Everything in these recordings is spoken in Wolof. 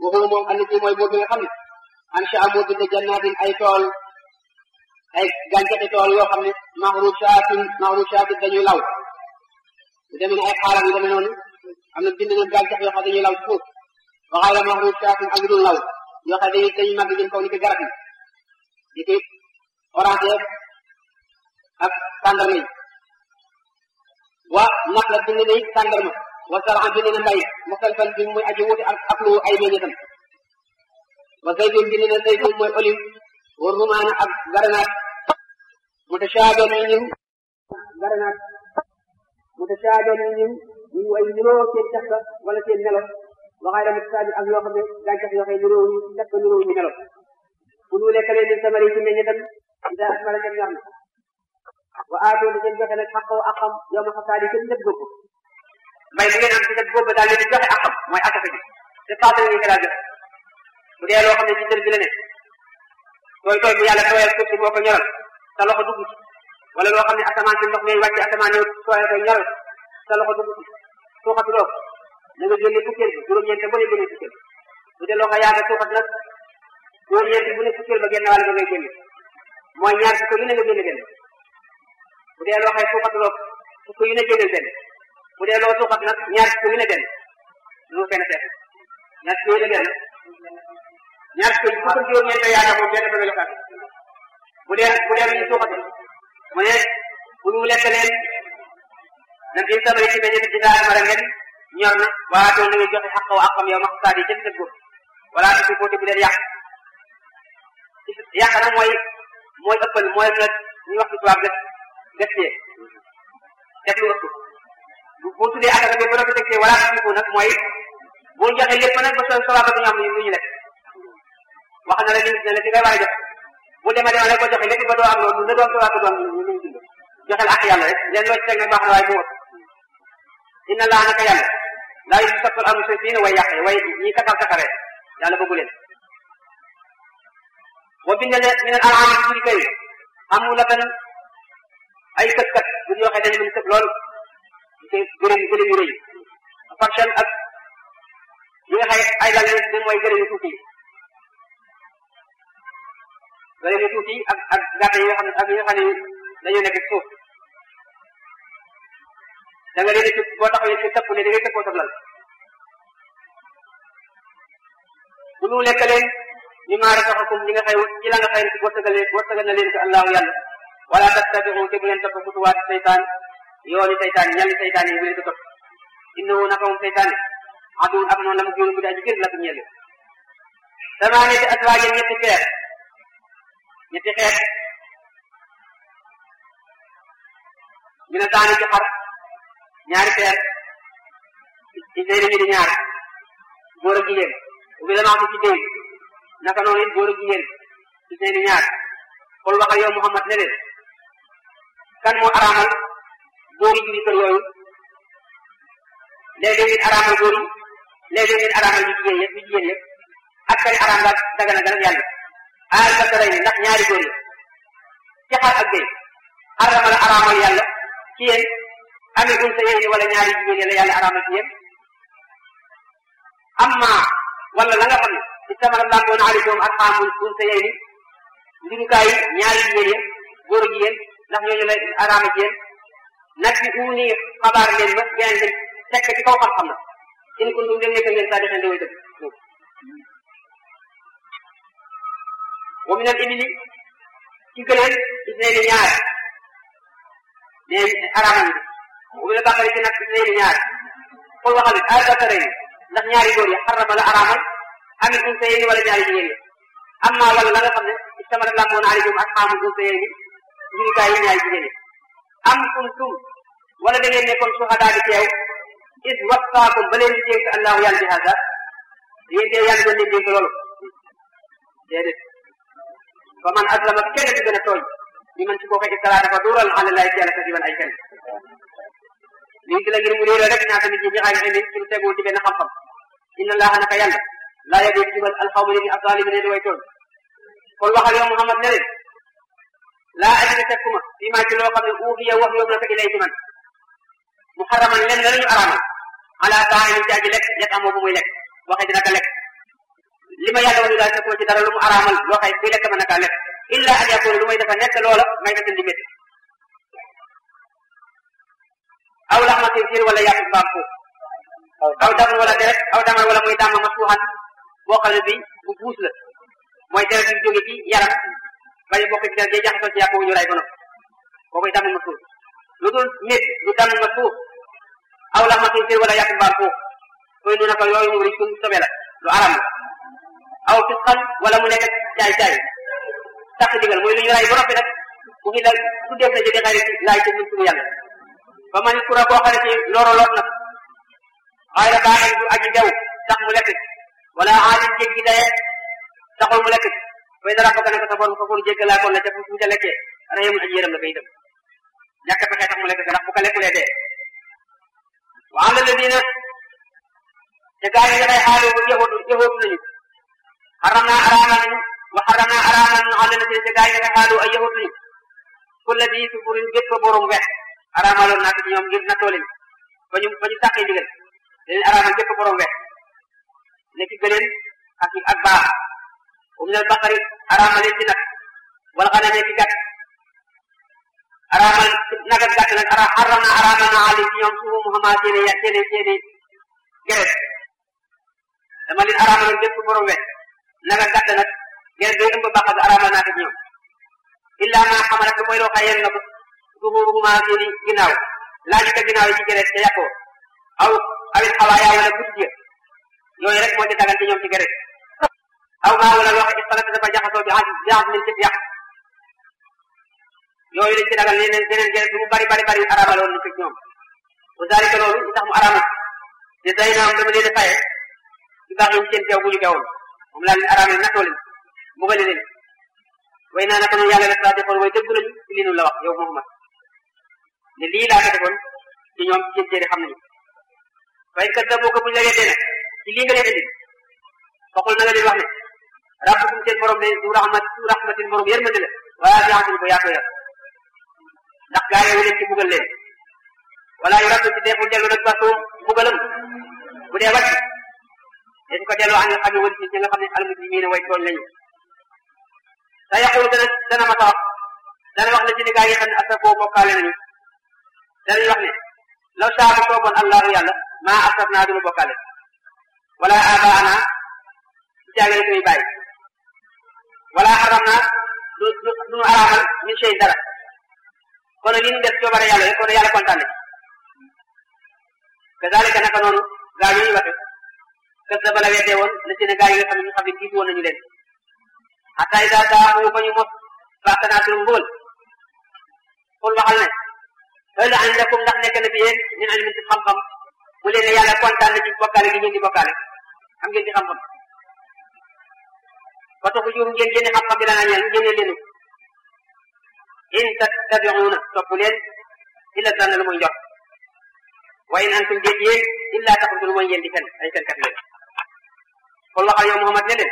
waxuma moom andi ci mooy buur bi nga xam ne ansha moo bind jannaatin ay tool ay gàncaxi tool yoo xam ne maxrushaatin maxrushaatin dañuy law lu demee ne ay xaaral yu demee noonu am na bind na gàncax yoo xam ne dañuy law ci suuf waxaay la maxrushaatin ak yu dul law yoo xam ne dañuy dañuy màgg jëm kaw ni ko garab yi ni ki orange ak tàndarma yi wa nax la bind na it tàndarma wa saran bind na mbay muxtalifan bi muy aji wuute ak ak lu ay meññetam wa zaytun bind na zaytun mooy olive wa rumaana ak garanaat mutashaabe ni ñun garanaat mutashaabe ni ñun ñu way niroo seen cafka wala seen melo waxaay la mutashaabe ak yoo xam ne gàncax yoo xam ne niroo ñu cafka niroo ñu melo bu ñu lekk leen ni samari ci meññetam ida asmara dem ñor na wa aatoo di leen joxe nag xaqoo akam yow ma xasaadi kenn def góob mbay mi ngeen am ci def góob daal leen di joxe akam mooy asaka bi te paase nga ko daal joxe bu dee loo xam ne ci dër bi la ne tooy tooy bu yàlla tooyal suuf si moo ko ñoral sa loxo dugg ci wala loo xam ne asamaan si ndox mi wàcc asamaan ñëw tooyal ko ñoral sa loxo dugg ci suuxatuloo ko na nga génne fukkeel bi juróom-ñeent ba ne génne fukkeel bu dee loo xam yaa nga suuxat nag juróom-ñeent bu ne fukkeel ba génn wàll ba ngay génne mooy ñaar fukk yu ne nga génne benn bu dee loo xam suuxatuloo fukk yu ne génneel benn bu dee loo suuxat nag ñaar fukk yu ne benn lu fenn seet ñaar fukk yu ne benn ñaar fukk fukk juróom-ñeent yaakaar moom benn ba melokaan bu dee bu dee lu ñu suuxatul mu ne bu ñu lekk leen nag in samari ci meññe ci daal mara ngeen ñor na waa tool na nga joxe xaq wa àqam yow ma xasaat yi jënd góor wala ci boote bu leen yàq yàq nag mooy mooy ëppal mooy nag ñu wax ci tubaab gas gaspillé def lu ëpp bu tuddee asaka bi bu la ko tegee wala ci nag mooy bu joxe lépp nag ba soo soxlaa ko ñu am lu ñu lekk wax na la limite na la fi ngay war a joxe bu demee demee rek ko joxe lépp ba doo am loolu ne doon soxlaa ko doon lu ñu dund joxel ak yàlla rek leen loo ci teg nag baax na waaye bu ëpp inna laa naka yàlla laa yu sappal amu sa fiina way yàqe way ñi kakal kakaree yàlla bëggu leen boo bindee ne min al an'aam ci juri kay amu la tan ay kët kat bu ñu waxee dañu mën tëb lool te gërëm gërëm yu rëy faction ak yi nga xay ay lal ne mooy gërëm yu tuuti gërëm yu tuuti ak ak gàtt yi nga xam ne ak yi nga xam ne dañoo nekk suuf da nga leen ci boo taxawee ci tëpp ne da ngay tëppoo sablal bu ñu lekk leen ñu maa rasaxakum li nga xëy ci la nga xëy wërsëgal wërsëgal na leen ko allahu yàlla wala tattabiu te bu leen topp xutuwaat seytaan yooni seytaan ñalli seytaan yi bu leen ko topp innahu naka moom seytaan aduwun ab noonu la mu jóonu bu daa ji gër la ko ñelle samaaniyati aswaajin ñetti xeet ñetti xeet ñu ne daani ci xar ñaari xeet ci seen ñi di ñaar góor ak jigéen ubbi la ci déy naka noonu it góor ak jigéen ci seen i ñaar xool waxal yow Muhammad ne leen kan moo araamal góor yi juri kër yooyu léeg-léeg ngeen araamal góor yi léeg-léeg ngeen araamal ñu jigéen yëpp ñu jigéen yëpp ak kari araam daal daga na gan yàlla aal ka taray ndax ñaari góor yi ci xar ak béy araamal araamal yàlla ci yéen ami un sa yéen wala ñaari jigéen yi la yàlla araamal ci yéen amma wala la nga xam ne ci samara lamboon aleykum arxaamul un sa yéen njurukaay yi ñaari jigéen yi góor ak jigéen ndax ñooñu la araama ci yéen nag bi uuni xabaar leen ma ngeen leen tekk ci kaw xam-xam na in kuntum dem nekk ngeen saa di xen daway dëgg wa min al ibili ci gëleen isneeni ñaar ne araama ñi wa min al baqari ci nag isneeni ñaar xool waxal it ay dakara yi ndax ñaari góor yi xarama la araamal amit un sa yéeni wala ñaari jigéen yi amma wala la nga xam ne istamara lamboon aleykum ak xaamul un sa yéeni njurikaay yi ñaari jigéen yi am kuntum wala da ngeen nekkoon suhadaa di teew is wasfaakum ba leen di dénk allahu yàlla bi hada yéen tee yàlla doon leen dénk loolu déedéet fa man aslama kenn di gën a tooñ ñu man ci koo koy iftara dafa duural ala laay ci yàlla kasiban ay kenn lii la ngir mu réeral rek ñaata nit ñi ñaxaay indi ci lu tegul ci benn xam-xam inna allaha naka yàlla laa yadi jubal alxawma nit ñi azalimin di way tooñ kon waxal yow Muhammad ne leen laa ajina tekkuma fii maa ci loo xam ne uuxiya wax yóbbu na ko ilay ci man mu xaraman len la ñu araamal ala taani ci aji lekk yet amoo bu muy lekk waxe dina ko lekk ma yàlla wax ni daal fekkuma ci dara lu mu araamal loo xay kuy lekk mën na kaa lekk illa an yakuna lu may dafa nekk loola may ta di métti aw laxma xinsiir wala yàpp mbaam foofu aw daman wala deret aw daman wala muy dàmm masfuuxan boo xam ne bi bu buus la mooy deret yu jóge ci yaram bañ a bokk ci deret day jaxasoo ci yàpp wu ñu ray ba noppi boobu damm masfuux lu dul nit lu damm masfuux aw laxma xinsiir wala yàpp mbaam foofu koy nu naka yooyu mu risun sobe la lu aram la aw fisqan wala mu nekk caay caay tax digal mooy lu ñu ray ba noppi nag bu ngi dal su def na jëdi xayri laay ci mun turu yàlla ba man kura koo xam ne ci loro loot nag xayra baaxin du aji dew tax mu lekk wala aalim jéggi daye taxul mu lekk fay dara bëgg nag sa borom ko pour jéggalaa kon la ca fu ca lekkee rahimun aji yërëm la koy dem ñàkk pexe tax mu lekk ndax bu ko lekkulee dee wa ala ladina te gaa yi dafay xaalu yahud yahud nañu xaram naa araamal nañu wa xaram naa araamal nañu ala ladina te gaa yi dafay xaalu ay yahud nañu kulla di sufurin bépp borom wex araamaloon naa ko ci ñoom ngir nattoo leen ba ñu ba ñu sàqee ndigal dañuy araamal bépp borom wex nekk gëleen ak ak baax bu minal baqari araamal leen ci nag wala xanaa nekk gàtt araamal nag ak gàtt nag ara xaram naa araamal naa alim ci ñoom suufu muhammad seeni ya seeni seeni geret dama leen araamaloon bépp borom wex nag ak gàtt nag geret day ëmb baax ak araamal naa ko ci ñoom illa ma xamalat mooy loo xayeen na ko zuhuruhuma seeni ginnaaw laaju ko ginnaaw yi ci geret te yàqoo aw awit xawaaya wala butit ya yooyu rek moo ci dagan ci ñoom ci geret aw maa wala loo xam ne xalaat dafa jaxasoo bi jaxas min ci yàq yooyu lañ ci dagal leneen leneen geret lu mu bari bari bari araamaloon na ci ñoom bu zalika loolu li tax mu araamal te day naam dama leen faye ci baax yi seen teew bu ñu teewoon moom laa leen araamal nattoo leen mbugale leen way naa naka noonu yàlla la saa defoon way dëgg lañu ci li nu la wax yow Muhammad ne lii laa ko defoon ci ñoom ci seen téere xam nañu fay kat da boo ko buñ la weddee nag ci lii nga leen indi waxul na nga leen wax ne rabbukum seen borom de du rahmat du rahmatin borom yërmande la wala biatin ko yaatoo yar ndax gaa yi leen ci bugal leen wala yu rabbi ci deexul dellu nag basoom bugalam bu dee wàcc dañ ko delloo an nga xam ne wël ci ñi nga xam ne almuslimina way tooñ lañu sa yaqulu dana dana ma tawax dana wax ne ci ni gaa yi xam ne asa koo bokkaale nañu danañ wax ne law saa bu sooboon allahu yàlla maa asaf naa duñu bokkaale wala abaana du caagale suñuy bàyyi wala xaram naa du du duñu araamal min shay dara kon li ñu def coobare yàlla rek kon yàlla kontaan na ci kazalika naka noonu gaa yi ñu waxe kës da bala weddee woon la ci ne gaa yi nga xam ne ñu xam ne jiitu woon nañu leen hatta ida daaxu ba ñu mos baaxtanaa suñu mbugal xul waxal ne hal indakum ndax nekk na fi yéen min ilmin ci xam-xam mu leen ne yàlla kontaan na ci bokkaale gi ngeen di bokkaale am ngeen ci xam-xam ba taxu juum ngeen génne xam-xam bi dana ñeel génne leenu in tattabi'una topp leen illa dana lu muy njot wa in antum déet yéen illa taxrutu lu mooy ngeen di fen ay fenkat leen kon waxal yow Muhammad ne leen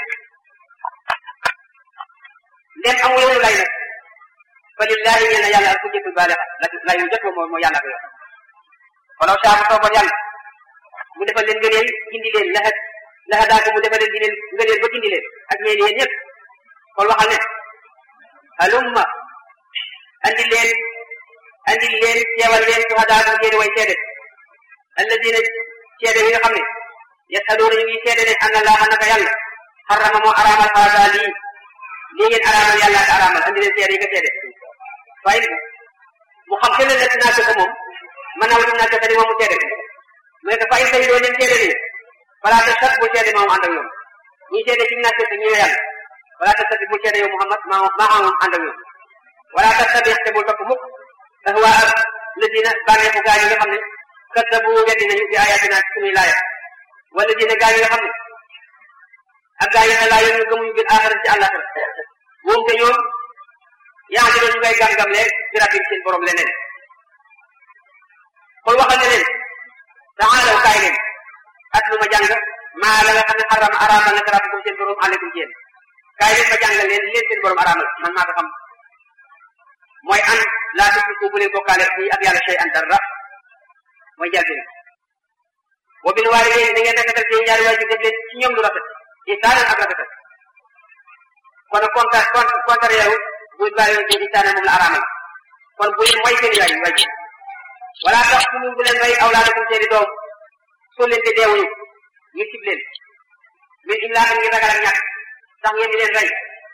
leen amul yoonu lay nag fa lillahi ñeel na yàlla al hujjatul baalixa la yu jot moom moo yàlla ko yor walaw saa bu sooboon yàlla mu defal leen ngëneel gindi leen laxa laxa daa ko mu defal leen ngëneel ngëneel ba gindi leen ak ñeen yéen ñëpp kon waxal ne halumma andi leen andi leen teewal leen suhadaa ko ngeen way seede alladina seede yi nga xam ne yasaluuna ñu ngi seede ne anna laaha naka yàlla xarama moo araamal haada lii lii ngeen araamal yàlla ak araamal andi leen seede yi nga seede waaye mu xam te ne nekk naa ko moom man naa wutum naa ko ni moom mu seede mu ne ko fay say doo leen seede nii balaa te sat bu seede moom ànd ak ñoom ñuy seede ci naa ko ñëw yàlla balaa te sat bu seede yow Muhammad maa maa moom ànd ak ñoom wala te tabi te bul topp mukk ahwa ak ladina bànneexu gaa yi nga xam ne kaddabu weddi nañu bi ayatina ci suñuy laaya wala dina gaa yi nga xam ne ak gaa yi ne laa yéen ñu gëmuñu bil axira ci àllaxira moom te ñoom yaa ngi doon ñu ngay gam-gam leen bi rabbi seen borom leneen kon waxal ne leen taalaw kaay leen at lu ma jàng maa la nga xam ne xarama araamal na rabbukum seen borom aleykum ci yéen kaay leen ma jàngal leen leen seen borom araamal man maa ko xam mooy an laa tushriku bu leen bokkaale fii ak yàlla shay an dara mooy jalbin wa bil waalidayni da ngeen rafetal seen ñaari waajur def leen ci ñoom lu rafet isaanan ak rafetal kon konta kon contraire bu bàyyi ci isaanan moom la araamal kon bu leen way seen yaay way wala tax fu bu leen may awlaadakum seeni doom soo leen te deewuñu ngir cib leen min imlaakan ngir ragal ak ñàkk tax ngeen di leen rey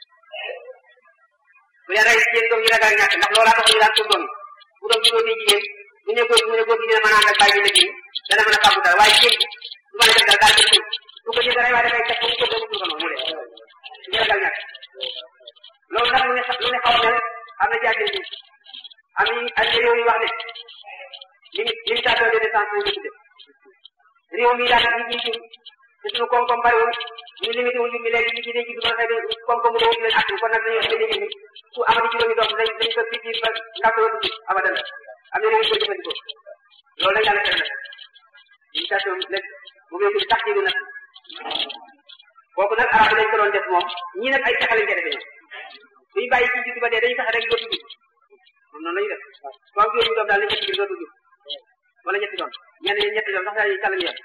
bu leen rey seen doom yi ragal ak ñàkk ndax loolaa tax ñu daan suuf doom yi bu doom juróo di jigéen bu ne góor mu ne góor gi dina mën a ànd ak bàyyi bi dana mën a fàggu dara waaye jigéen du mën a def dara daal di suuf su ko jënd rey waaye dafay teg ko mu ko mu ko mu dee ngir ragal ñàkk loolu nag lu ne lu ne xaw a mel am na jaajëf bi am nañu ay réew yu wax ne limite limitation de décence ñu tudde réew mi daal ñu ngi jur te suñu koom-koom bariwul ñu limité wu ñu léegi ñu ci denc du mën a xëy koom-koom bu dee leen at kon nag dañuy wax ne su amati juróomi doom dañ dañ ko fi ba ndaw ko dugg abadan am na réew yu ko jëfandikoo loolu la yàlla tere nag limitation lépp bu ngeen tax ci nag kooku nag arab lañ ko doon def moom ñii nag ay pexe lañ koy defee ñoom suñu bàyyi ci juddu ba dee dañuy fexe rek dootu jub moom noonu la ñuy def soo am juróomi doom daal la ñetti dootu jub wala ñetti doom ñenn ñi ñetti doom sax dañuy kàlla ñu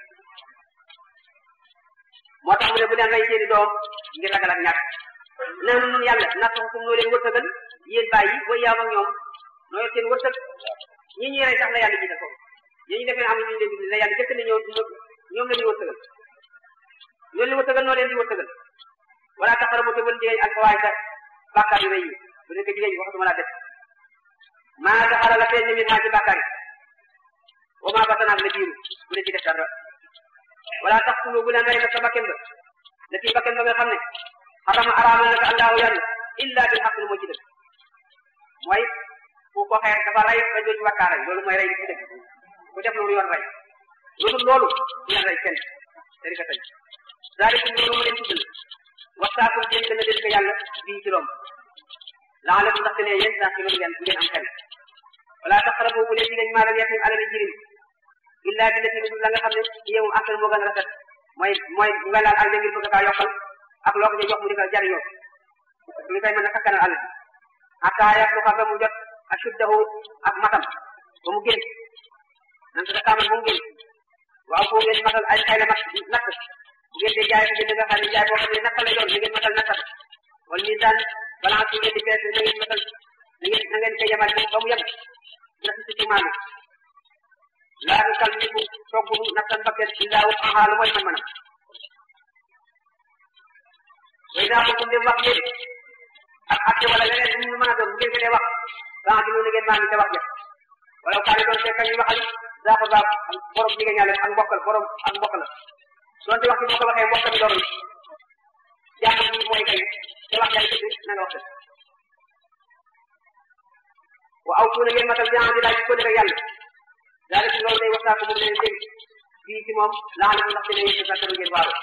moo tax mu ne bu leen rey seeni doom ngir ragal ak ñàkk nee na nun yàlla natt ko noo leen wërsëgal yéen bàyyi booy yaam ak ñoom noo yor seen wërsëg ñi ñuy rey sax la yàlla jiital foofu ñi ñu defee am ñu leen di la yàlla jëkk ne ñoom ñoom la ñuy wërsëgal ñoo leen wërsëgal noo leen di wërsëgal wala taxara bu te bën jigéen ak waay sa bàkkaar yu rëy yi bu nekk jigéen waxatuma laa def maa taxara la feeñ min maa ci bàkkaar yi wa maa batanaak la biiru bu ne ci def dara wala tax tulu bu leen rey nag sa bakken ba la ci bakken ba nga xam ne xarama araamal na ko allahu yàlla illa bil xaq lu moo ci dëgg mooy ku ko xeer dafa rey ba jooju wakkaa rey loolu mooy rey ci dëgg ku def loolu yoon rey loolu loolu du leen rey kenn dari ka tey zaalikum loolu ma leen tuddal wasaakum dénk na leen ko yàlla bii ci romb laalakum ndaxte ne yéen saa ci loolu ngeen ngeen am xel wala taqrabu bu leen jigéen maalal yatim alali jirim illa bi lati la nga xam ne yow moom asal moo gën a rafet mooy mooy nga laal àll ngir bëgg kaa yokkal ak loo ko ci jox mu di ko jariñoo li koy mën a sakkanal àll bi hatta yabluga ba mu jot ashuddahu ak matam ba mu génn nan ko taamal ba mu génn waaw foo ngeen matal ay xayla mat natt bu ngeen di jaay ko jënd nga xam ne jaay boo xam ne natt lay doon li ngeen matal nattat wala misaan balance bi ngeen di peese na ngeen matal na ngeen na ngeen koy yemal ba mu yem natt si ci maanu laa nu kal niku toggunu nattan bakken illaa wusahaa lu mooy man manam way naa ko dem wax yéen ak atte wala leneen lu mu mën a doon bu ngeen ko dee wax baax di nu ngeen maa ngi te wax ja wala kaane doon fekk ñu waxal daa ko baax borom jigéen ñaale ak mbokkal borom ak mbokk la doonte wax ci boo ko waxee mbokk mi doon jàpp bi mooy kay te wax jaay dëgg na nga wax dëgg wa aw tuuna ngeen matal bi di laaj ko dëgg yàlla daal ci loolu day waxtaan ko moom leen dégg fii ci moom laa na ndax te ne yéen sa ngeen waaru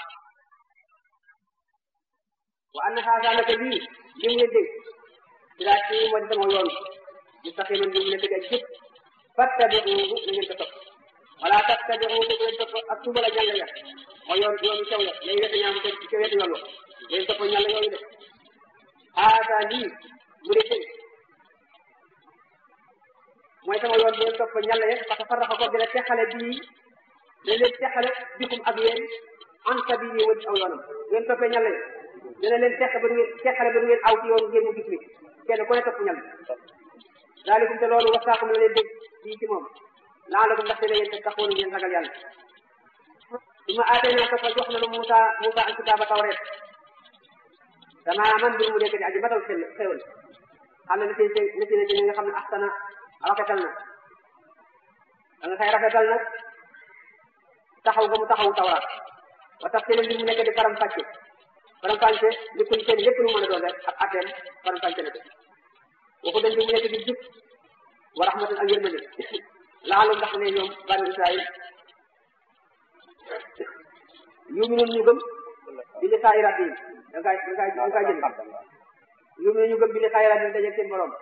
wa anna haada naka lii li mu leen dégg daa ci moo di sama yoon mu taxee man li mu leen dégg ak jëpp fattabi'uhu na ngeen ko topp wala tattabi'uhu bu leen topp ak tuba la ñàll ya mooy yoon yoonu caw ya lay wete ñaam ci ci wetu yoon wa leen topp ñàll yooyu de haada lii mu leen dégg mooy sama yoon bu leen topp ñàll ya parce que farraxa ko dina teqale bii da leen teqale bikum ak yéen an sabili wa aw yoonam bu leen toppee ñàll ya dina leen teq ba du ngeen teqale ba du ngeen aw ci yoonu ngeen mu gis ni kenn ku ne topp ñàll daalikum te loolu wasaakum la leen dégg fii ci moom laalakum ndaxte ne yéen te taxoon ngeen ragal yàlla su ma aatee naa topp jox na lu Moussa Moussa ak kitaaba tawreet damaa man mbir mu nekk di aji matal xel xewal xam ne li ci li ci ne nga xam ne axsana rafetal na da nga xëy rafetal na taxaw ga mu taxawu tawraat wa tax te mbir mu nekk di faram fàcce faram fàcce li kuñ seen lépp lu mën a doon rek ak atteem faram fàcce na ko waxu dañ bi mu nekk di jub wa rahmatan ak yërmande laalu ndax ne ñoom bani israil yuminoon ñu gëm bi li saa iraat yi da nga da nga da nga jënd yuminoon ñu gëm bi li saa iraat yi dajeeg seen borom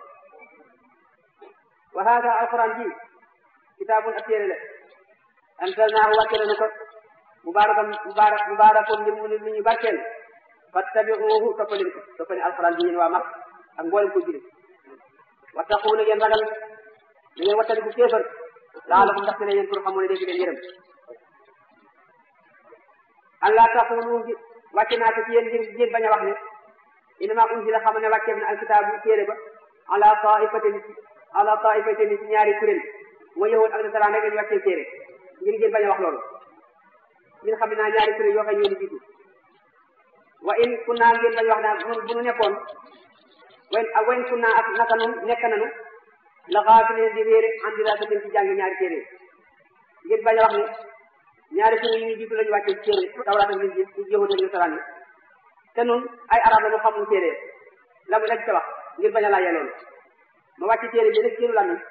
wa haada alquran ji kitaabun ab téere la anzalnaahu wàcce nañu ko mubarakan mubarak mubarakun ngir mu ne lu ñu barkeel fattabiuhu toppaleen ko toppale alquran bi yéen waa mag ak mboolem ko jëlee wattaqu na ngeen ragal na ngeen wattaliku kéefar laalakum ndaxte ne yéen pour xamu ne dégg leen yërëm allah taqulu wàcce naa ko ci yéen ngir ngir bañ a wax ne inama unzila xam ne wàcceef na alkitaabu téere ba ala taifatin ala taifatin ci ñaari kuréel mooy yahud ak nasaraan rek lañu wàccee téere ngir ngir bañ a wax loolu ngir xam ne naa ñaari kuréel yoo xam ñoo di jiitu wa in kunna ngeen bañ wax naa bu nu nekkoon wen ak wen kunna ak naka nun nekk nanu la xaafilin di réere en diraasatin ci jàng ñaari téere ngeen bañ a wax ne ñaari kuréel yi ñu jiitu lañu wàccee téere tawraat ak injiil ci yahud ak nasaraan yi te nun ay arab la ñu xamul téere la mu lañ ca wax ngir bañ a laajee loolu ma wàcc téere bi nag seenu làmmiñ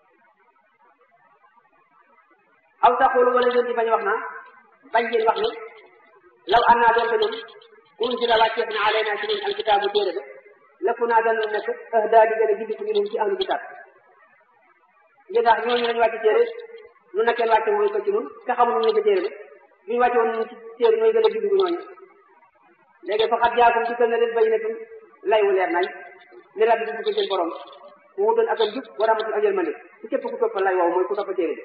aw taxul wala ngeen di bañ a wax naa bañ ngeen wax ne law an naa doonte nun unzila wàcceef na alayna ci ñun alkitaabu téere ba lëkku naa dana nekk ahdaa di gën a gindi ko minhum ci ahlu kitaab ngeen wax ñooñu lañu wàcc téere nu nekkeen wàcce mooy ko ci nun te xamul ñu ko téere ba ñu wàcce woon nun ci téere nooy gën a gindi ko ñooñu léegi fa xat jaakum ci kër na leen bayyinatun lay wu leer nañ li rabbi di ko seen borom mu wutoon ak a jub wa rahmatul ak yërmande ci képp ku topp lay woowu mooy ku topp téere bi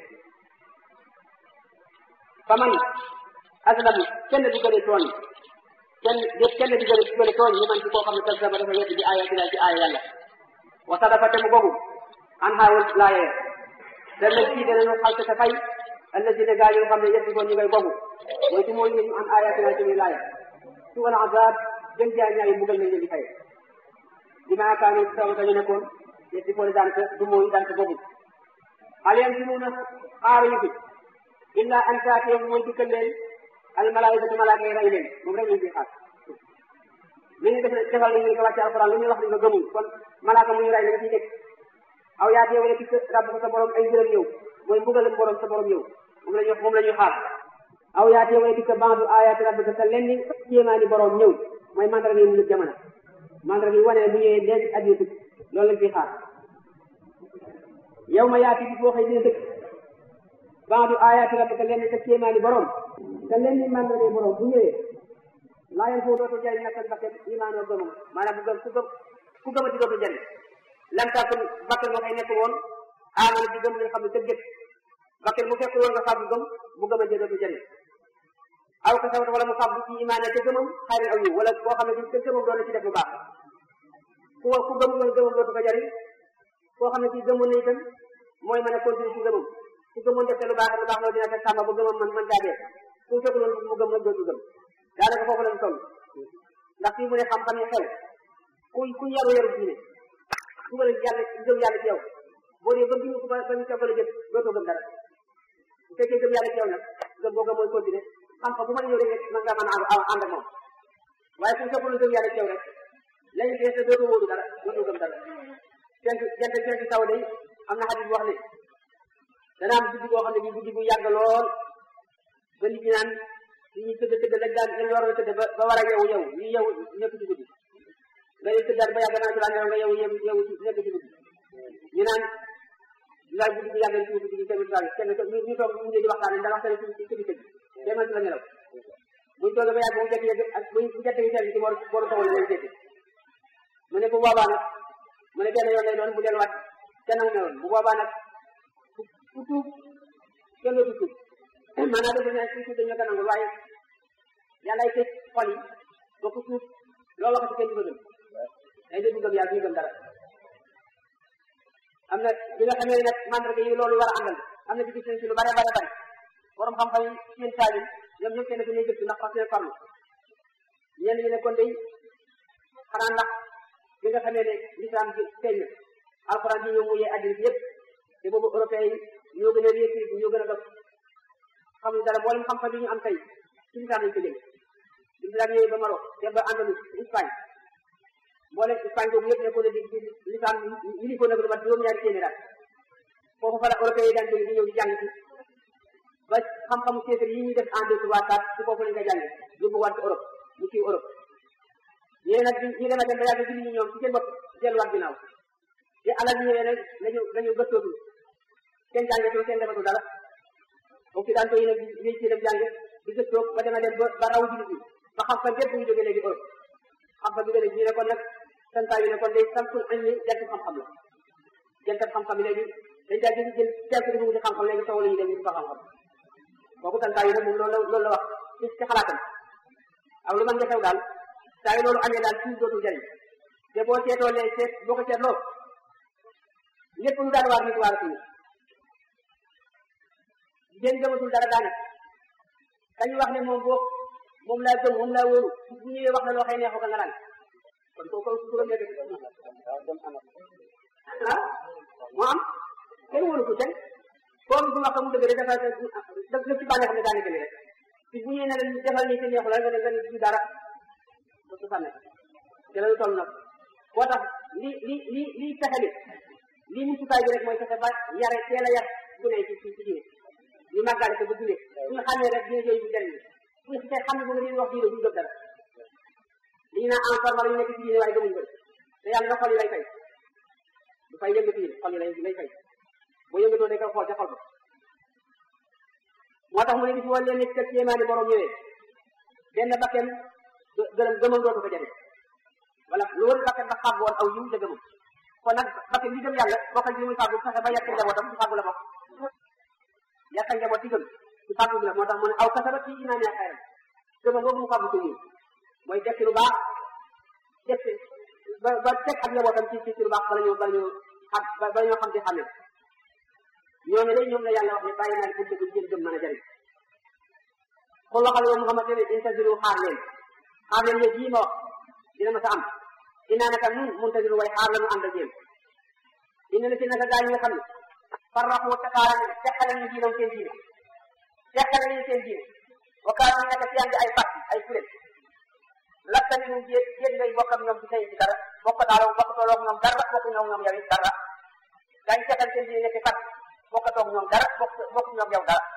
fa man aslamu kenn du gëne tooñ kenn kenn du gëne gëne tooñ ñu man ci koo xam ne kasaba dafa wedd bi aaya bi ci aaya yàlla wa sadafa te mu gogu an xaawul laayee da leen fii danañu xalte sa fay allazina gaa yi nga xam ne yeddi ko ñu ngay gogu mooy ci mooy ñu an ayatina ci muy laaya su wala azab gën jaa ñaayi mbugal nañ leen di fay bi maa kaanu taw dañu nekkoon yeddi ko daan ko du mooy daan ko gogu xale yam ci mun a xaaruñu fi illa an taatiyam mooy dikkal leen al malaayikatu malaaka yi rey leen moom rek lañ ciy xaar li ñu def defal nañ ñu ko wàcce alquran lu ñuy wax ni nga gëmul kon malaaka mu ñu rey lañ ciy nekk aw yaa teew rek rabb ko sa borom ay mbiram ñëw mooy mbugalam borom sa borom ñëw moom la ñuy wax moom la ñuy xaar aw yaa teew rek bandu ayaati rabbika sa lenn kéemaani borom ñëw mooy mandarga yi mu njëkk jamono mandarga yi wane bu ñëwee léegi adduna tukki loolu lañ ciy xaar yow ma yaati bis boo xëy dina dëkk baadu ayaati rabbika lenn sa kéemaani borom te lenn mandarga borom bu ñëwee laa yan foo dootu jëriñ nafsan bakkan imaanoo gëmam maanaam bu gëm ku gëm ku gëmati dootu jëriñ lam takun bakkan moo koy nekk woon aamana di gëm li nga xam ne tëggat bakkan mu fekk woon nga fàggu gëm bu gëmante dootu jëriñ aw ka sabata wala mu fàggu ci imaane te gëmam xayrin aw yiw wala koo xam ne bi te gëmam doon na ci def lu baax ku ku gëm woon gëmam dootu ko jëriñ koo xam ne ci gëmoon na itam mooy mën a continuer ci gëmam ku gëmoon def te lu baax lu baax loolu dina fekk sàmba ba gëmam man man jaadee ku fekk loolu mu gëm nag dootu gëm daanaka foofu lañ toll ndax fii mu ne xam-xam yi xew ku ku yaru yaru diine dugal yàlla gëm yàlla ci yow boo dee gëm diine ko ba ñu coggal a jëf dootoo gëm dara bu fekkee gëm yàlla ci yow nag gëm boo gëm mooy continuer xam-xam bu mën a ñëw rek man ngaa mën a ànd ak moom waaye ku fekkul gëm yàlla ci yow rek lañu fees dootoo wóodu dara dootoo gëm dara jant jant jant taw day am na xadis wax ne dana am guddi boo xam ne bi guddi bu yàgg lool ba nit ñi naan li ñuy tëdd tëdd lañ daan lañ waroon a tëdd ba ba war a yeewu yeewu ñu yeewu nekk ci guddi nga yow tëddaat ba yàgg naa ci daan nga yeewu yeewu yeewu ci nekk ci guddi ñu naan laaj guddi bu yàgg ci guddi gi tamit daal kenn ñu ñu toog ñu di waxtaan ndax waxtaan ci ci tëdd tëdd demal ci la nelaw buñ toogee ba yàgg bu jekk yegg ak buñ bu jekk yi teel ci boru boru tawal leen jekk mu ne bu boobaa nag mu ne benn yoon lay doon bu delluwaat kenn ak newoon bu boobaa nag ku tuub kenn dootu tuub maanaam dafa ne ku tuub dañu la ko nangul waaye yàlla ay tëj xol yi ba ku tuub loo waxati kenn du ko gëm day dégg gëm yàlla duñu gëm dara am na bi nga xamee nag mandarga yi loolu war a àndal am na ci gis nañ ci lu bare bare bare borom xam-xam yi seen taalin ñoom ñëpp kenn ku ñuy gëstu ndax fas yéene farlu ñenn ñi ne kon day xanaa ndax bi nga xamee ne lislaam ji feeñ na alxuraan ji ñëw mu yee addina bi yëpp te boobu européen yi ñoo gën a réussir ñoo gën a dox xamuñu dara mboolem xam-xam bi ñu am tey ci lislaam lañ ko jëlee lislaam ñëwee ba Maroc dem ba Andalus Espagne mboolem Espagne boobu yëpp nekkoon na di di lislaam yi ko nag lu mat juróom-ñaari téeméer at foofu fa la européen yi daan jóge di ñëw di jàng ci ba xam-xamu séeréer yi ñuy def en deux trois quatre ci foofu lañ ko jàngee yóbbu waat ci Europe mu kii Europe ñee nag ñu dem a dem ba yàgg julli ñi ñoom ci seen bopp delluwaat ginnaaw te alal ñëwee nag lañu lañu gëstootul seen jàngetul seen defatu dara occidentaux yi nag di ci dem jànge di gëstoo ba dema dem ba ba raw jullit ñi ba xam fa gépp ñu jógee léegi Europe xam fa jógee léegi ñu ne kon nag santaa yi ne kon day samtul añ ni jant xam-xam la jant xam-xam yi léegi dañ daa jël jël teel ko di wuti xam-xam léegi sow la ñu dem ñu fa xam-xam kooku santaa yi nag moom loolu la loolu la wax ci ci xalaatam aw lu man nga xew daal saa yu loolu amee daal tuub dootul jariñ te boo seetoo lee seet boo ko seetloo lépp lu daan waar nit waaratuñu jigéen gëmatul dara daane kañu wax ne moom boo moom laa gëm moom laa wóoru bu ñëwee wax na loo xëy neexoo ka nga naan kon kooku su ko nekk ah moo am kenn wóoru ko kenn comme bu ma ko mu dëgg rek dafa daf ci bànneex ne daane gën rek ci bu ñëwee ne la defal nii te neexu la nga ne nga ne du dara ba su sànne te loolu toll nag moo tax li li li li fexe li lii musukaay bi rek mooy fexe ba yare teel a yar bu ne ci ci ci diine ñu màggale ko ba dundee bu ñu xamee rek dina jëy bu jëriñ bu ñu xasee xam ne bu nga leen wax diine bu ñu gëm dara li ñu naan encore wala ñu nekk ci diine waaye gëmuñ ko te yàlla na xol yi lay fay du fay yëngatu yi xol yi lay lay fay boo yëngatoo day koy xool ca xol ba moo tax mu ne bis wala leen nekk kër kéemaani borom ñëwee benn bakken gërëm gëmam dootu ko jafe wala loolu bakken ba xàgg woon aw yiw te gëmam kon nag bakken bi gëm yàlla bokkal ci li muy fàggu fexe ba yàq njabootam ci fàggu la bokk yàq njaboot ci gëm ci fàggu bi la moo tax mu ne aw kasaba ci imaan yaa xayram gëmam boobu mu fàggu ko yiw mooy def ci lu baax def ci ba ba teg ak njabootam ci ci lu baax bala ñoo bala ñoo xam bala ñoo xam ci xàmme ñooñu day ñoom la yàlla wax ne bàyyi naa pour dëgg jël gëm mën a jëriñ xul waxal yow Muhammad ne intaziru xaar leen xaar leen yëg yii ma wax dina ma sa am inaa naka nun muntaziru way xaar la nu ànd ak yéen ina la ci naka gaa ñi nga xam ne farraqu tasaara ne teqale ñu diinam seen diine teqale ñu seen diine wa kaanu nekk ci andi ay parti ay kuréel lakka ni ñu jéet jéet ngay bokk ak ñoom ci tey ci dara bokk daal bokk tooloog ñoom dara bokk ñoom ñoom yow it dara daañu teqal seen diine nekk parti bokk toog ñoom dara bokk bokk ñoom yow dara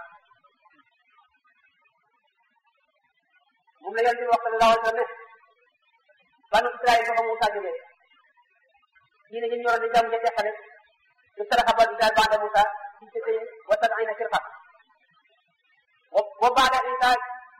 moom la yàlla di wax sallallahu alayhi wa sallam ne banu Israël ba fa Moussa jógee diine ñu ñoroon di jàmm ja teqale ñu saraxa ba Israël banda Moussa ci ci tey wa sab'ina firqa wa baada Isa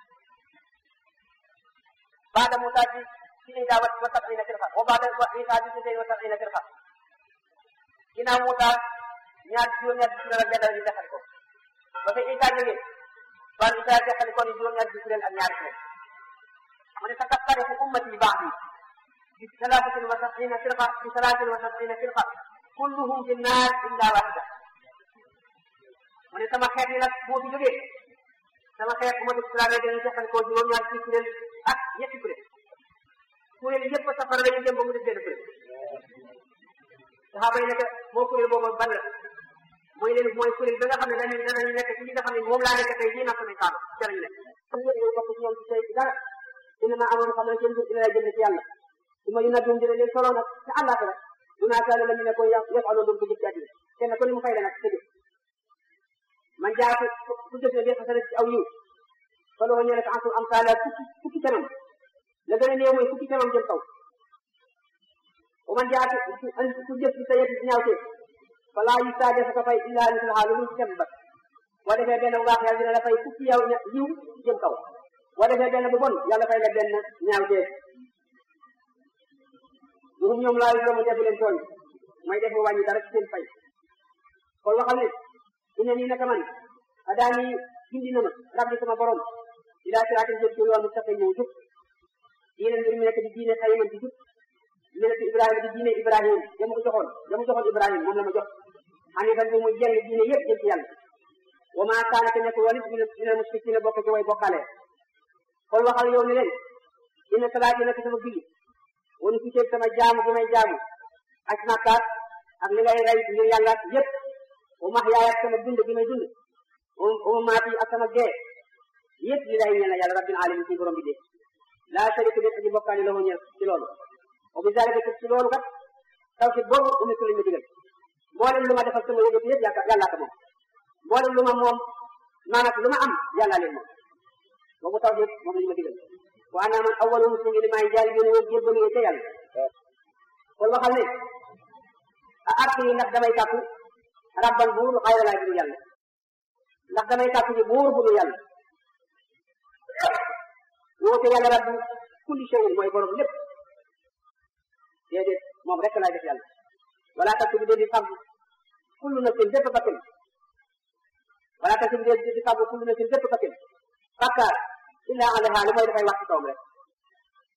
baada Moussa ci ci Isa wa sab'ina firqa wa baada Isa ci ci tey wa sab'ina firqa ginnaaw Moussa ñaar juróom-ñaar bi kuréel ak benn ñu teqale ko ba fa Isa jógee banu Israël teqale ko ni juróom-ñaar bi kuréel ak ñaari kuréel mu ne sataftariqu ummati ba'di bi salaasatin wa sab'ina firqa bi salaasatin wa sab'ina firqa kulluhum fi naar illa wahida mu ne sama xeet yi nag boo fi jógee sama xeet ummatu islam dañuy teqal ko juróom-ñaar ci kuréel ak ñetti kuréel kuréel yëpp safara la ñu dem ba mu def benn kuréel saxaaba yi nekk moo kuréel boobu ban la mooy leen mooy kuréel ba nga xam ne dañuy danañu nekk ci li nga xam ne moom laa nekk tey jii nag samay saaba ca lañu nekk ñu bokk ci ñoom ci tey dara dina ma amoon xam ne seen mbir dina la jënd ci yàlla su ma yu nag dina leen solo nag te àllaaxira dunaa kaane la ñu ne ko yàq yëpp aloon doon ko jëf ci àddina kenn ku ne mu fay la nag sa jëf man jaa ko ku jëf ne def sa ci aw yiw fa loo ñëwee ko ansul am saala fukki fukki kanam la gën a néew mooy fukki kanam jëm kaw wa man jaa ku jëf ci sa yëf ci ñaaw teef fa laa yu saa def ko fay illaa mislaha lu dul kenn bat boo defee benn bu baax yàlla dina la fay fukki yow yiw jëm kaw boo defee benn bu bon yàlla fay la benn ñaaw teef ñoom ñoom laa yu doomu defu leen tooñ mooy def wàññi dara ci seen fay kon waxal ne ina nii naka man adaani gindi na ma rabbi sama borom ilaa siraatin jëm ci yoon mu taxe ñëw jub diine mbir mi nekk di diine xayiman di jub milatu ibrahima di diine ibrahim dama ko joxoon dama joxoon ibrahim moom la ma jox xanifan bi muy jeng diine yëpp jëm ci yàlla wa maa kaana te nekkul woon it minal mushrikiina bokk ci way bokkaale kon waxal yow ne leen inna salaati nekk sama julli wonu ci teeg sama jaamu bi may jaamu ak makkaat ak li ngay rey ngir yàlla yëpp wa mahyaaya ak sama dund bi may dund wa mamaati ak sama dee yëpp li lay ñeel yàlla rabbil alamin ci borom bi dee laa sharika bi aji bokkaale la ñeel ci loolu wa bi zalika ci loolu kat tawhid boobu umitu lañ ma digal mboolem lu ma defal sama yëngatu yëpp yàllaa ko moom mboolem lu ma moom maanaam lu ma am yàllaa leen moom boobu tawhid moom lañ ma digal wa ana man awwalu muslimin li maay jaari bi ne woon jébbalu ca yàlla kon waxal ne a ark yi ndax damay kàkku rabban buur xayra laa bidu yàlla ndax damay kàkku ji buur bu dul yàlla woote yàlla rabbu kulli shay'in mooy borom lépp déedéet moom rek laay def yàlla wala takk bi dee di fàggu kullu nafsin bépp bakkan wala takk bi dee di fàggu kullu nafsin bépp bakkan bakkaar illa alaha li mooy dafay wax ci kawam rek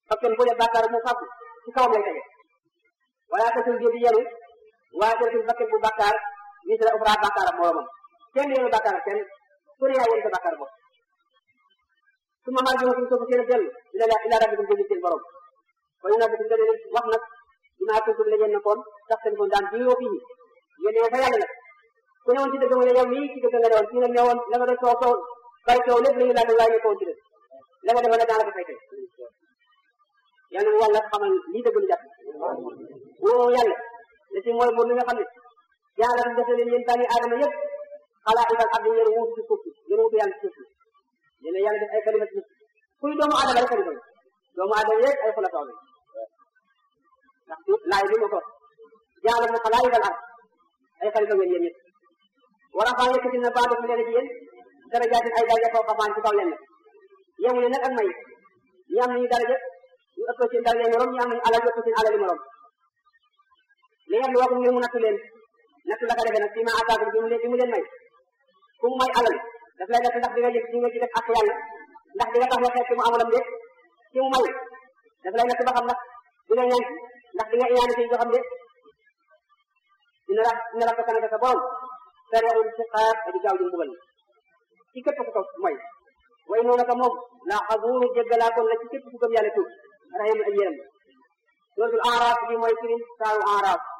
parce que bu dee bàkkaar mu fàggu ci kawam lay tege wala tasul di yenu waaye tasul bakkan bu bàkkaar ni sa ufra bàkkaar ak moromam kenn yenu bàkkaar ak kenn ku ne yaa yenu sa bàkkaar bopp su ma maa jëma suñ soofu seen a dellu ila ila rabbikum jëli seen borom ko ñu nabbitum da leen wax nag dinaa kuntum la ngeen nekkoon tax seen kon daan jiwoo fii ngeen ne fa yàlla nag ku ne woon ci dëgg mu ne yow mii ci dëgg nga ne woon ci nag ne woon la nga doon soow soow bari soow lépp la ñu laaj waaye nekkoon ci dëgg la nga defoon nag daanaka fay tey yàlla na wàlla xamal lii dëgg lu jàpp woo yàlla la ci mooy moom li nga xam ne yàlla def leen yéen bani aadama yëpp xalaa ibal ab ngeen wuutu ci suuf si ngeen wuutu yàlla ci suuf si yéen yàlla def ay kalima ci kuy doomu aadama rek kalima doomu aadama yëpp ay xulafa la ndax laay bi ma ko yàlla mu xalaa ibal ab ay xalifa ngeen yéen ñëpp wala faa yëkkati na baa def leen ci yéen darajaatin ay daraja foo xafaan ci kaw leen yemu ne nag ak may ñi am nañu daraja ñu ëpp seen daraja morom ñu am nañu alal yu ëpp seen alali morom li ngeen di wax ngir mu nattu leen nattu la ko defee nag fii ma ataakum bi mu leen bi mu leen may ku mu may alal daf lay def ndax di nga jëf di nga ci def ak yàlla ndax di nga tax nga xeet mu amulam de ki mu may daf lay natt ba xam ndax di nga ñaan ndax di nga iñaane ci xam de dina ra dina ra ko kanaka sa borom sariul siqaab di gaaw di mbugal ci képp ku ko mooy way noonu ka moom la xabuuru jéggalaa kon la ci képp ku gëm yàlla tuub rahim ak yéram suratul araf bi mooy firim saaru araf